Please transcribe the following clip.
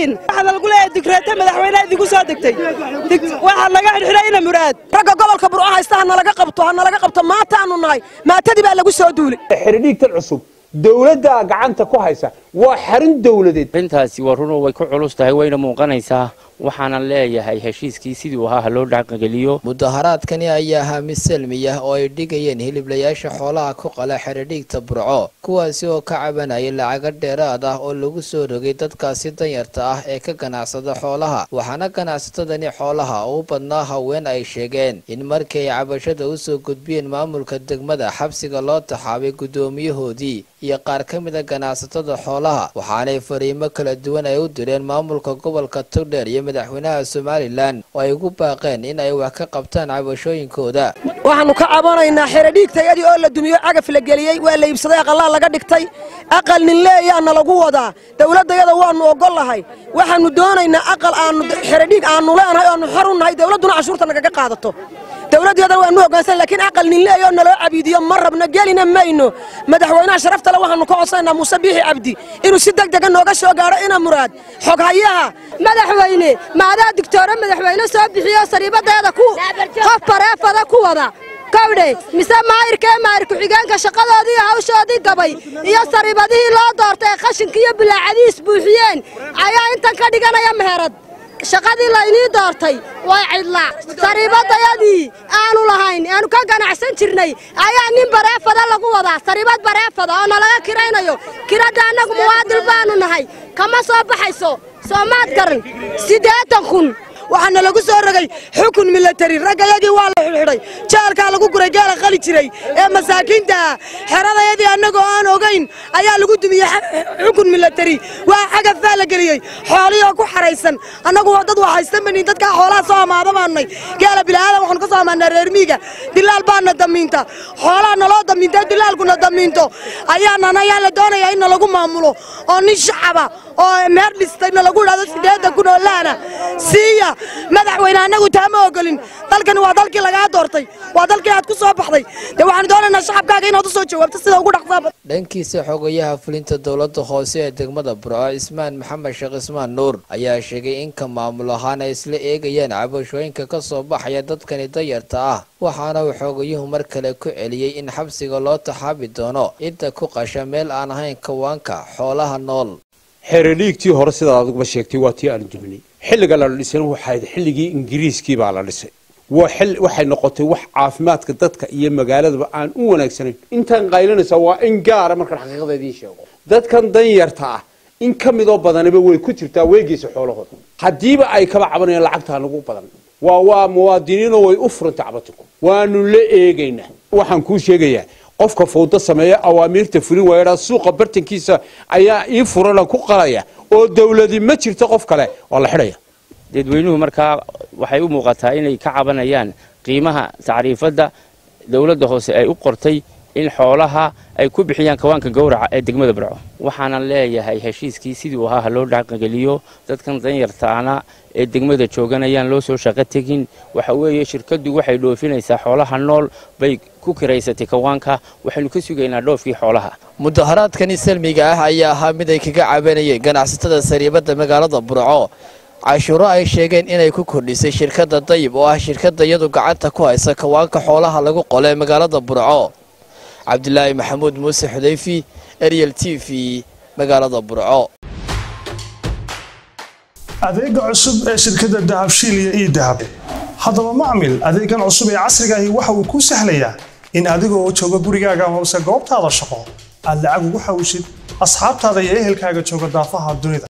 tihiin waxaana lagu leeyahay digreete madaxweyneha idigu soo degtay waxaa laga xidhxidhay ina muraad ragga gobolka burco haysta ha nalaga qabto ha nalaga qabto maataanu nahay maatadii baa lagu soo duulay xidhidhiigtan cusub dowladda gacanta ku haysa waa xarun dowladeed arrintaasi waa runoo way ku culus tahay wayna muuqanaysaa waxaanan leeyahay heshiiskii siduu ahaa ha loo dhaqangeliyo mudaharaadkani ayaa ahaa mid salmiyah oo ay dhigayeen hiliblayaasha xoolaha ku qala xeradhiigta burco kuwaasi oo ka cabanayay lacago dheeraad ah oo lagu soo rogay dadkaasi danyarta ah ee ka ganacsada xoolaha waxaana ganacsatadani xoolaha u badnaa haween ay sheegeen in markii ay cabashada usoo gudbiyeen maamulka degmada xabsiga loo taxaabay guddoomiyahoodii iyo qaar ka mida ganacsatada xoolaha waxaanay fariimo kala duwan ay u direen maamulka gobolka togdheer iyo madaxweynaha somalilan oo ay ugu baaqeen in ay wax ka qabtaan cabashooyinkooda waxaannu ka cabanaynaa xeradhiigtayadii oo la dumiyo cagaf la geliyey waa la iibsaday aqallaa laga dhigtay aqal nin leeyaana lagu wadaa dowladdayada waannu oggollahay waxaannu doonaynaa aqal aannu xeradhiig aannu leenahay oannu xor u nahay dowladduna cashuurta nagaga qaadato dowladdeedana waanu hoggaansan laakiin aqal nin leeya oo naloo cabiidiyo ma rabno gelina mayno madaxweynaha sharaftale waxaannu ka codsanaynaa muuse biixi cabdi inuu si deg dega nooga soo gaadho ina muraad xoghayaha madaxweyne maadaa digtoore madaxweyne soo bixiyo sariibadeeda ku qof bareefada ku wada kawdhe mise maayirkee maayir ku-xigeenka shaqadoodii iyo hawshoodii gabay iyo sariibadihii loo doortay qashinka iyo bilaacadiis buuxiyeen ayaa intan ka dhiganaya meherad shaqadii laynii doortay way cidlaa sariibadayadii aanu lahayn aanu ka ganacsan jirnay ayaa nin bareefada lagu wadaa sariibad bareefada oo nalaga kiraynayo kiradda annagu muwaadil baanu nahay kama soo baxayso soomaad garan siddeetan kun waxaana lagu soo rogay xukun milatari raggayadii waa la xidhxidhay jaalkaa lagu guray geela qali jiray ee masaakiintaah xeradayadii annagoo aan ogayn ayaa lagu dumiyey xukun milatari waa xagafaa la geliyey xoolihoo ku xaraysan annagu waa dad waxaysan banin dadkaa xoolaha soo amaada baannay geela bilaadan waxaanu ka soo amaanaa reer miiga dilaal baana damiinta xoolaha naloo damiinta dilaalkuna damiinto ayaanana ayaa la doonayaa in nalagu maamulo oo nin shacaba oo meer dhistay nalagu idhahdo siddeedan kun oo laana siiya madaxweyne annagu taa ma ogolin dalkani waa dalkii lagaa doortay waa dalkii aad ku soo baxday dee waxaanu doonaynaa shacabkaaga inaad u soo jawaabto sida ugu dhaqsaaba dhankiisa xogayaha fulinta dowladda hoose ee degmada burco cismaan maxamed sheekh cismaan nuur ayaa sheegay in ka maamul ahaan ay isla eegayaan cabashooyinka ka soo baxaya dadkani dayarta ah waxaana uu xoogayuhu mar kale ku celiyey in xabsiga loo taxaabi doono cidda ku qasha meel aan ahayn kawaanka xoolaha nool xeradhiigtii hore sidaad adiguba sheegtay waa tii aanu duminay xilliga la dhisana waxayd xilligii ingiriiskii baa la dhisay waxay noqotay wax caafimaadka dadka iyo magaaladaba aan u wanaagsanayn intaan qaylinaysaa waa in gaara markaan xaqiiqada idiin sheego dadkan danyarta ah in ka midoo badaniba way ku jirtaa weegiisa xoolahooda haddiiba ay kaba cabanayaan lacagtaa nagu badan waa waa muwaadiniinoo way u furantay cabatinku waanu la eegaynaa waxaan kuu sheegayaa qofka fawdo sameeya awaamiirta fulin waayadhaa suuqa bartankiisa ayaa ii furana ku qalaya oo dawladi ma jirto qof kale waa la xidhaya dadweynuhu markaa waxay u muuqataa inay ka cabanayaan qiimaha tacriifadda dowladda hoose ay u qortay in xoolaha ay ku bixiyaan kawaanka gowraca ee degmada burco waxaanan leeyahay heshiiskii siduu ahaa ha loo dhaqangeliyo dadkan danyartaana ee degmada jooganayaan loo soo shaqo tegin waxa weeye shirkaddu waxay dhoofinaysaa xoolaha nool bay ku kiraysatay kawaanka waxaynu ka sugaynaa dhoofkii xoolaha mudaharaadkani salmiga ah ayaa ahaa mid ay kaga cabanayeen ganacsatada sariibadda magaalada burco cashuuro ay sheegeen inay ku kordhisay shirkadda dayib oo ah shirkadda iyadu gacanta ku haysa kawaanka xoolaha lagu qole magaalada burco cabdilaahi maxamuud muuse xudayfi ariel t v magaalada burco adeega cusub ee shirkadda dahabshiil iyo ii dahab haddaba macmil adeegan cusub ee casrigaahi waxa uu kuu sahlayaa in adigoo jooga gurigaaga hoose goobtaada shaqo aad lacag ugu xawshid asxaabtaada iyo ehelkaaga jooga daafaha dunida